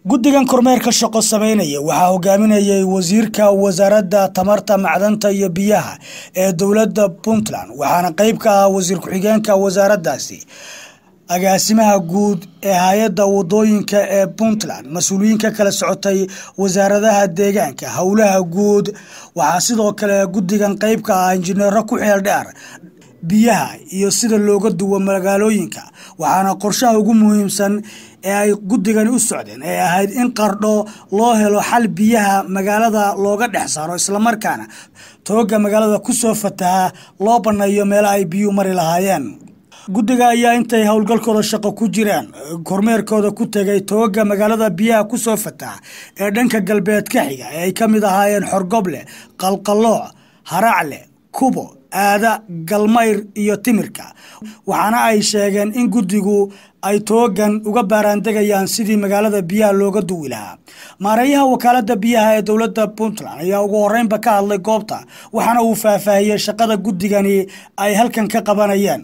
guddigan kormeerka shaqo sameynaya waxaa hogaaminayay wasiirka wasaaradda tamarta macdanta iyo biyaha ee dowladda puntland waxaana qeyb ka ah wasiir ku-xigeenka wasaaraddaasi agaasimaha guud ee hay-adda wadooyinka ee puntland mas-uuliyiinka kala socotay wasaaradaha deegaanka howlaha guud waxaa sidoo kale guddigan qeyb ka ah injineero ku xeel dheer biyaha iyo sida looga duwo magaalooyinka waxaana qorshaha ugu muhiimsan ee ay guddigani u socdeen ee ahayd in qardho loo helo xal biyaha magaalada looga dhex saaro islamarkaana tooga magaalada kusoo fataha loo banneeyo meelo ay biyuhu mari lahaayeen guddiga ayaa intay howlgalkooda shaqo ku jiraan kormeerkooda ku tegay tooga magaalada biyaha kusoo fataha ee dhanka galbeed ka xiga ee ay ka mid ahaayeen xorgoble qalqallooc haracle kubo aada galmayr iyo timirka waxaana ay sheegeen in guddigu ay toogan uga baaraandegayaan sidii magaalada biyaha looga duwi lahaa maareeyaha wakaalada biyaha ee dowladda puntland ayaa ugu horeynba ka hadlay goobta waxaana uu faahfaahiyey shaqada guddigani ay halkan ka qabanayeen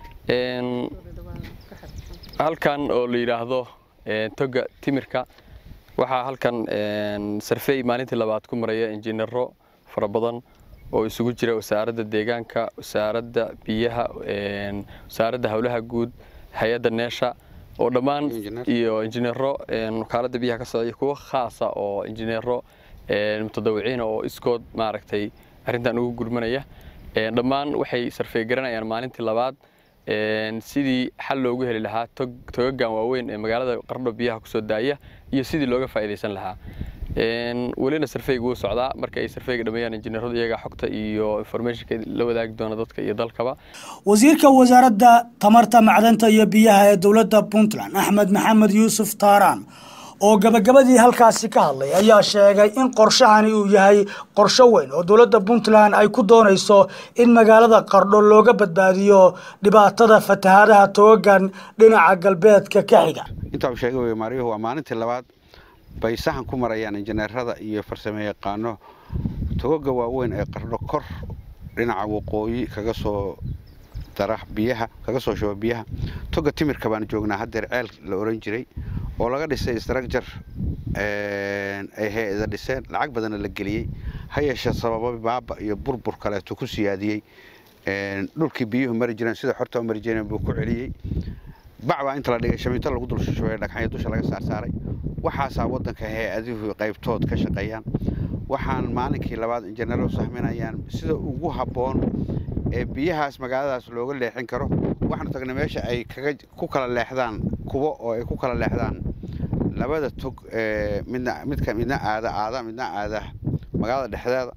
halkan oo la yidhaahdo toga timirka waxaa halkan sarfey maalintii labaad ku maraya injineero fara badan oo isugu jira wasaaradda deegaanka wasaaradda biyaha wasaaradda howlaha guud hay-adda neesha oo dhammaan iyo injineero wakaaladda biyaha ka socda iyo kuwo khaasa oo injineero mutadawiciina oo iskood maaragtay arrintan ugu gurmanaya dhammaan waxay sarfey garanayaan maalintii labaad sidii xal loogu heli lahaa togagan waaweyn ee magaalada qardho biyaha kusoo daaya iyo sidii looga faa'iidaysan lahaa welina sarfeyga wuu socdaa marka ay sarfeyga dhameeyaan injineeradu iyagaa xogta iyo informationka la wadaagi doona dadka iyo dalkaba wasiirka wasaaradda tamarta macdanta iyo biyaha ee dowladda puntland axmed maxamed yuusuf taaraan oo gabagabadii halkaasi ka hadlay ayaa sheegay in qorshahani uu yahay qorsho weyn oo dowladda puntland ay ku doonayso in magaalada qardho looga badbaadiyo dhibaatada fatahaadaha toogan dhinaca galbeedka ka xiga intaa uu sheegay wey maariyuhu waa maalintii labaad bay sahan ku marayaan injineerada iyo farsamo yaqaano togoga waaweyn ee qardho kor dhinaca waqooyi kaga soo dara biyaha kaga soo shuba biyaha toga timirka baan joognaa haddeer ceel la oran jiray oo laga dhisay structure ay hay-ada dhiseen lacag badanna la geliyey ha yeeshee sababo baaba iyo burbur kaleeto ku siyaadiyey dhulkii biyuhu mari jireen sida xorta u mari jireen buu ku celiyey bac baa inta la dhigay shamiito lagu dul shushubay dhagxanya dusha laga saarsaaray waxaasaa waddanka hay-aduhu qaybtood ka shaqeeyaan waxaan maalinkii labaad injineero sahminayaan sida ugu habboon ee biyahaas magaaladaas looga leexin karo waxaanu tagnay meesha ay ku kala leexdaan kubo oo ay ku kala leexdaan labada tog midna midka midna aada aada midna aada magaalada dhexdeeda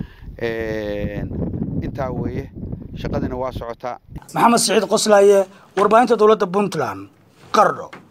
intaa weeye shaqadiina waa socotaa maxamed siciid qoslaaye warbaahinta dowladda puntland qardho